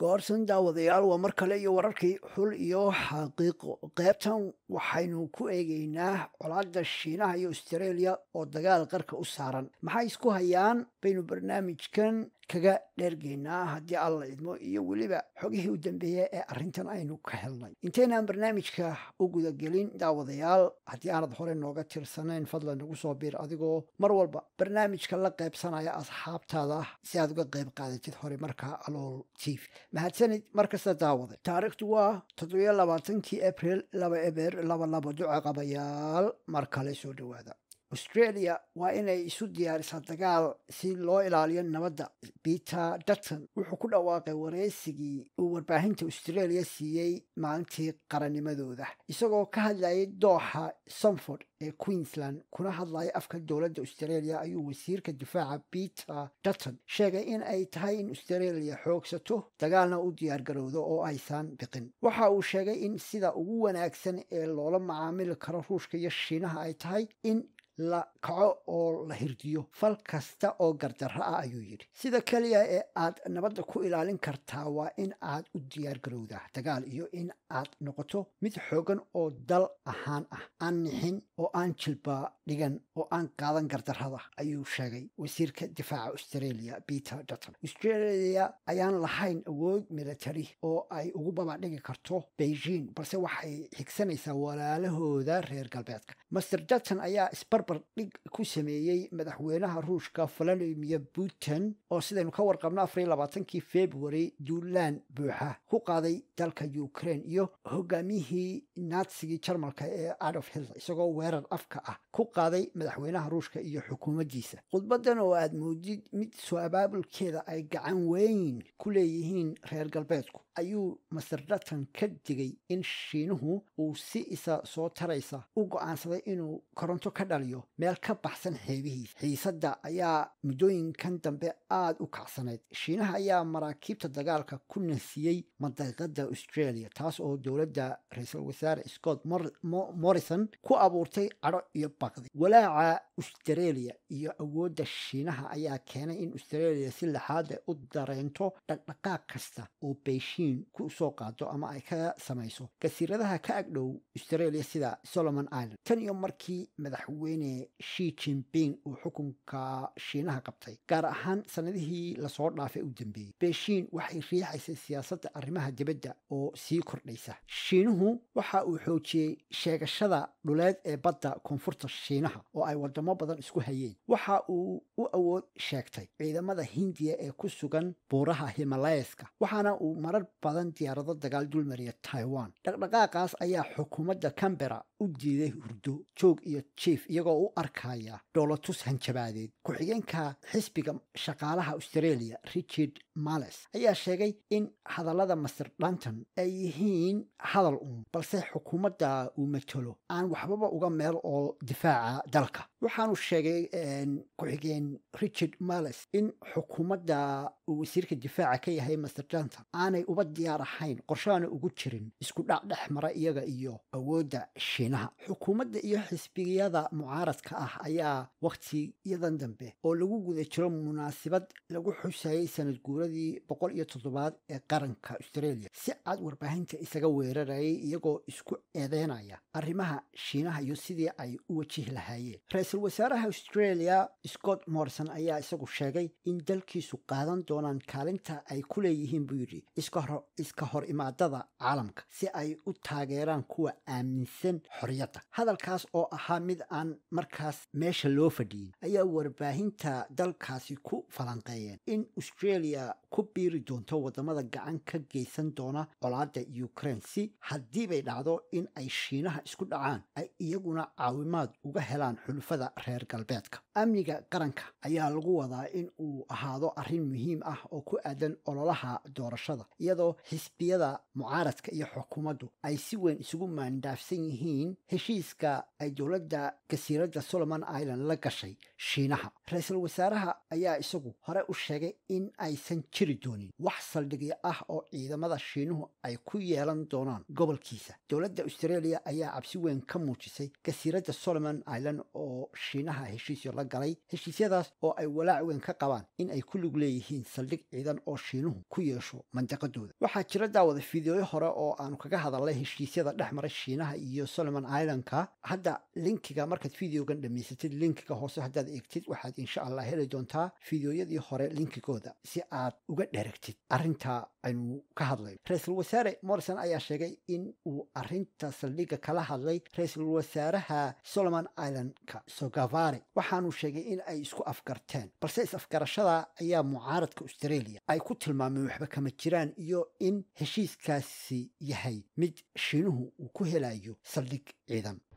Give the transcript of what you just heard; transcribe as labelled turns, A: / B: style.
A: goorsan daawadayaal waa mar kale iyo wararkii xul iyo xaqiiqo qaybtan waxaynu ku eegaynaa colaadda shiinaha iyo australia oo dagaal qarka u saaran maxay isku hayaan baynu barnaamijkan kaga dheergeynaa haddii alla idmo iyo weliba xogihii u dambeeya ee arrintan aynu ka helnay intaynaan barnaamijka u gudagelin daawadayaal haddii aanad hore nooga tirsanayn fadlan nagu soo biir adigoo mar walba barnaamijka la qaybsanaya asxaabtaada si aad uga qayb qaadatid hore markaa alool tv mahadsanid markasta daawada taariikhdu waa toddobiyo labaatankii abril laba eber laba laba duca qabayaal mar kale soo dhowaada australia waa inay isu diyaarisaa dagaal si loo ilaaliyo nabadda peter dutton wuxuu ku dhawaaqay wareysigii uu warbaahinta australia siiyey maalintii qarannimadooda isagoo ka hadlayay dooxa somford ee queensland kuna hadlaya afka dowladda australia ayuu wasiirka difaaca peter dutton sheegay in ay tahay in australia xoogsato dagaalna u diyaargarowdo oo aysan biqin waxa uu sheegay in sida ugu wanaagsan ee loola macaamili karo ruushka iyo shiinaha ay tahay in la kaco oo la hirdiyo fal kasta oo gardarro ah ayuu yidhi sida keliya ee aad nabadda ku ilaalin kartaa waa in aad u diyaargarowdaa dagaal iyo in aad noqoto mid xoogan oo dal ahaan ah aan nixin oo aan jilba dhigan oo aan qaadan gardarrada ayuu sheegay wasiirka difaaca australia peter dutton australia ayaan lahayn awood military oo ay ugu babadhigi karto beijing balse waxay xigsanaysaa walaalahooda reer galbeedka master dutton ayaa isbarbar dhig ku sameeyey madaxweynaha ruushka valadimir putin oo sidaynu ka warqabno afariyo labaatankii february duulaan buuxa ku qaaday dalka ukraine iyo hogaamiyihii naatsigii jarmalka ee adolf hitler isagoo weerar afka ah ku qaaday madaxweynaha ruushka iyo xukuumaddiisa khudbadan oo aad moodid mid soo abaabulkeeda ay gacan weyn ku leeyihiin reer galbeedku ayuu master dutton ka digay in shiinuhu uu si isa soo taraysa u go'aansaday inuu koronto ka dhaliyo meel ka baxsan xeebihiisa xiisadda ayaa muddooyinkan dambe aada u kacsanayd shiinaha ayaa maraakiibta dagaalka ku nasiyey madaaqada australia taas oo dowladda ra-iisul wasaare scott morrison ku abuurtay cadho iyo baqdi walaaca australia iyo awoodda shiinaha ayaa keenay in australia si laxaada u dareento dhaqdhaqaaq kasta oo beishiin ku soo qaado ama ay ka samayso gasiiradaha ka agdhow australia sida solomon island tan iyo markii madaxweyne shi jinping uu xukunka shiinaha qabtay gaar ahaan sanadihii lasoo dhaafay u dambeeyey beishiin waxay riixaysay siyaasadda arrimaha dibadda oo sii kordhaysa shiinuhu waxa uu xoojiyey sheegashada dhuleed ee badda koonfurta shiinaha oo ay wadamo badan isku hayeen waxa uu u awood sheegtay ciidamada hindiya ee ku sugan buuraha himalayaska waxaana uu marar badan diyaarado dagaal dulmariya taiwan dhaqdhaqaaqaas ayaa xukuumadda cambera u diiday hurdo joog iyo jief iyagoo u arkaya dhoolatus hanjabaadeed ku-xigeenka xisbiga shaqaalaha australia richard males ayaa sheegay in hadallada master dunton ay yihiin hadal uun balse xukuumadda uu matalo aan waxbaba uga meel oo difaaca dalka waxaanu sheegay ku-xigeen richard males in xukuumadda uu wasiirka difaaca ka yahay master dunton aanay uba diyaar ahayn qorshaana ugu jirin isku dhac dhex mara iyaga iyo awoodda shiinaha xukuumadda iyo xisbiyada mucaaradka ah ayaa wakhtiyadan dambe oo lagu guda jiro munaasabad lagu xusayay sanad guuradii boqol iyo toddobaad ee qaranka australia si cad warbaahinta isaga weerarayay iyagoo isku eedeynaya arrimaha shiinaha iyo sidii ay u wajihi lahaayeen ra-iisul wasaaraha australia scott morrison ayaa isagu sheegay in dalkiisu qaadan doonaan kaalinta ay ku leeyihiin buu yidhi iska hor imaadada caalamka si ay u taageeraan kuwa aaminsan xorriyadda hadalkaas oo ahaa mid aan markaas meesha loo fadhiyin ayaa warbaahinta dalkaasi ku falanqeeyeen in australia ku biiri doonto wadamada gacan ka geysan doona colaadda ukraine si haddii bay dhacdo in ay shiinaha isku dhacaan ay iyaguna caawimaad uga helaan xulufada reer galbeedka amniga qaranka ayaa lagu wadaa in uu ahaado arrin muhiim ah oo ku aadan ololaha doorashada iyadoo xisbiyada mucaaradka iyo xukuumaddu ay si weyn isugu maandhaafsan yihiin heshiiska ay dowladda gasiiradda solomon island la gashay shiinaha ra-iisul wasaaraha ayaa isagu hore u sheegay in aysan aysan jiri doonin wax saldhigyo ah oo ciidamada shiinuhu ay ku yeelan doonaan gobolkiisa dowladda australia ayaa cabsi weyn ka muujisay jasiiradda solomon island oo shiinaha heshiisyo la galay heshiisyadaas oo ay walaac weyn ka qabaan in ay ku lug leeyihiin saldhig ciidan oo shiinuhu ku yeesho mandaqadooda waxaa jira daawada fideoyo hore oo aanu kaga hadalnay heshiisyada dhex maray shiinaha iyo solomon islandka hadda linkiga markaad videogan dhamaysatid linkiga hoose haddaad eegtid waxaad insha allah heli doontaa fideoyadii hore linkigooda si aad uga dheragtid arrinta aynu ka hadlayno ra-iisul wasaare morrison ayaa sheegay in uu arrinta saldhigga kala hadlay ra-iisul wasaaraha solomon islandka sogavare waxaanu sheegay in ay isku afgarteen balse is-afgarashada ayaa mucaaradka australia ay ku tilmaameen waxba kama jiraan iyo in heshiiskaasi yahay mid shiinuhu uu ku helayo saldhig ciidan